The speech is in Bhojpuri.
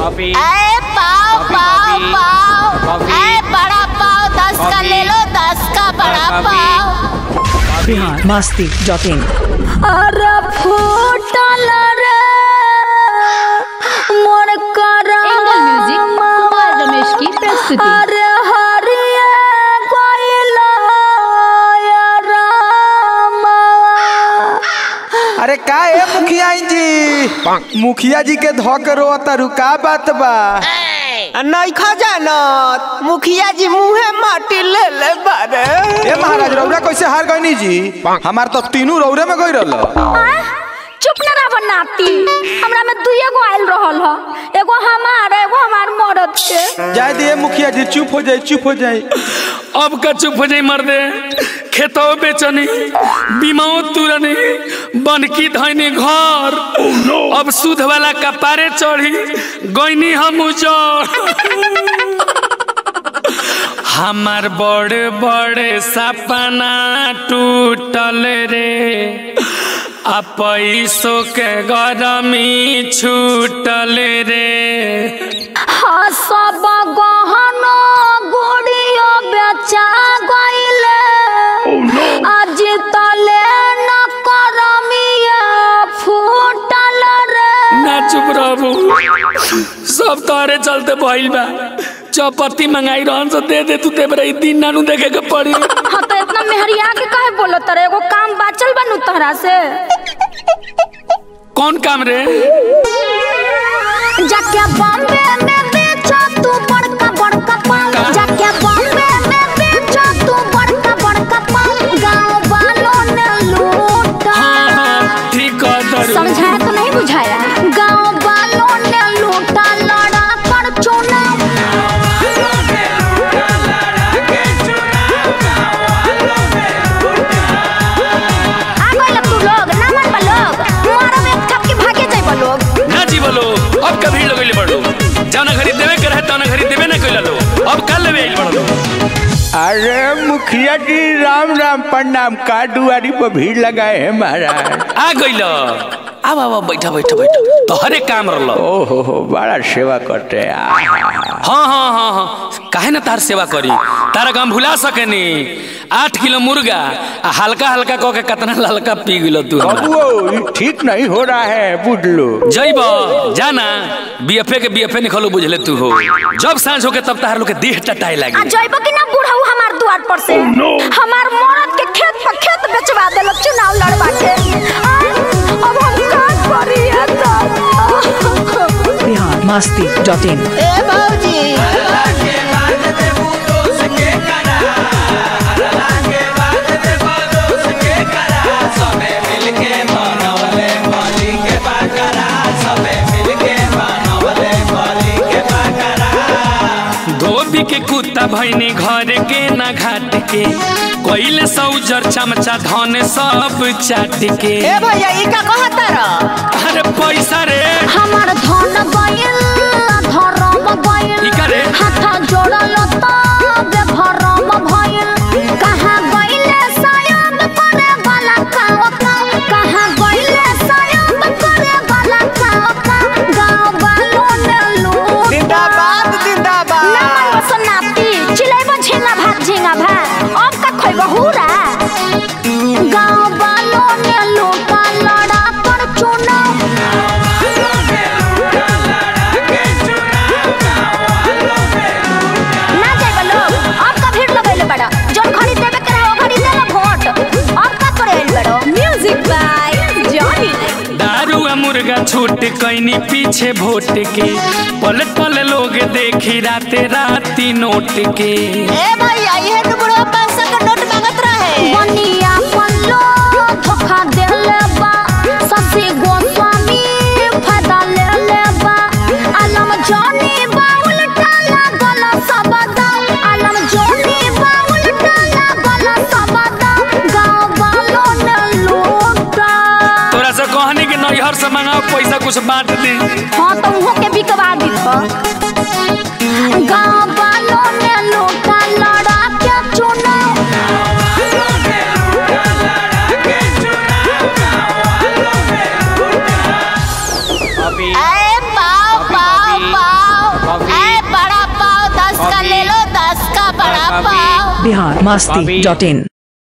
कॉफी ए पाव कॉफी, पाव कॉफी। पाव कॉफी। ए बड़ा पाव दस का कॉफी। ले लो दस का बड़ा कॉफी। पाव बिहार मस्ती डॉट इन अरे फूटल रे मोर कर एंगल म्यूजिक कुमार रमेश की प्रस्तुति अरे हरिये कोइला या रामा अरे का है मुखिया जी मुखिया जी के धो के रो तारू का बात बा नइखा जानत मुखिया जी मुहे माटी ले ले बारे ए महाराज रौरा कैसे हार गईनी जी हमार तो तीनों रौरे में गई रहल चुप न रह नाती हमरा में दुइये गो आइल रहल ह एगो हमार एगो हमार मरद के जाए दिए मुखिया जी चुप हो जाए चुप हो जाए अब का चुप हो जाई मर्दे खेतो बेचनी बीमाओ तुरनी बनकी धैनी घर अब सूद वाला कपारे चढ़ी गईनी हम उजड़ हमार बड़े बड़े सपना टूटल रे आ पैसों के गरमी छूटल रे हाँ सब गहना गुड़ियो बेचा गइले आज तले न करमिया फूटल रे ना चुप रहबू सब तोहरे चलते भइल बा चौपत्ती मंगाई रहन से दे दे तू देबरे ई दिन नानू देखे के पड़ी हाँ तो इतना मेहरिया के कहे बोलो तरे एगो काम बाचल बनू तोहरा से कौन काम रे जाके बॉम्बे में बेचो तू बड़का बड़का पान जाके बॉम्बे में बेचो तू बड़का बड़का पान गांव वालों ने लूटा हाँ हाँ ठीक कह दरू समझाया तो नहीं बुझाया गांव वालों ने लूटा लड़ा कर चुना आ गइल तू लोग ना मन बा लोग मारो में ठप के भागे जाइबा लोग ना जी बोलो अब का भीड़ लगइले बड़ो जाना खरीद देवे के रहे तना खरीद देवे ना कइला लो अब कल लेवे आइल बड़ो अरे मुखिया जी राम राम प्रणाम का दुआरी पर भीड़ लगाए है महाराज आ गइल अब अब बैठा बैठा बैठा तो हरे काम रहलो ओहो हो बड़ा सेवा करते हैं आहा। हाँ हाँ हाँ हाँ काहे ना तार सेवा करी तारा काम भुला सकेनी आठ किलो मुर्गा आ हल्का हल्का कह के कितना ललका पी गिलो तू हमरा। बाबू ये ठीक नहीं हो रहा है बुझ लो जइब जाना बीएफए के बीएफए निकलो बुझले तू हो जब सांझ होके तब तहार लोग के देह टटाए आ लागी जइबो कि ना बुढ़ऊ हमार द्वार पर से हमार मरद के खेत पर खेत बेचवा देलो चुनाव लड़वा के आ, अब हम का करी है तो बिहार मस्ती डॉट इन ए बाबूजी धोबी के कुत्ता भैनी घर के ना घाट के कोइले सौजर चमचा धन सब चाट के ए भैया ई का कहता र अरे पैसा रे हमार धन गइल धरम गइल ई का रे हाथ जोड़ल तो बेभरम भइल कहाँ गइले सायब करे वाला काव काव कहाँ गइले सायब करे वाला काव काव गाँव वालों ने लूटा जिंदाबाद जिंदाबाद नमन बसनाती चिलैबो झिंगा भात झिंगा भात अब का खोइबो हुरा गाँव वालों ने लूटा लड़ा कर चुनाव ना जाइबा लोग अब का भीड़ लगैले बड़ा जोन खरीद देवे के रहे ओ खरीद देला वोट अब का करे आइल बड़ो म्यूजिक बाय जॉनी दारू आ मुर्गा छूट कैनी पीछे वोट के पल पल लोग देखी राते राती नोट के ए भैया ये तो बुढ़वा पैसा का नोट मांगत रहे बनिया पल्लो धोखा देले बा ससी गोस्वामी फायदा ले ले बा आलम जॉनी बाउल टाला गला सबदा आलम जॉनी बाउल टाला गला सबदा गांव वालों ने लूटा तोरा से कहनी कि नैहर से मंगाओ पैसा कुछ बांट दी हाँ तो उहो के बिकवा दी तो गांव वालों ने लूटा लड़ा के चुनाव कॉफी ए पाव पाव पाव पापा बिहार मस्ती डॉट इन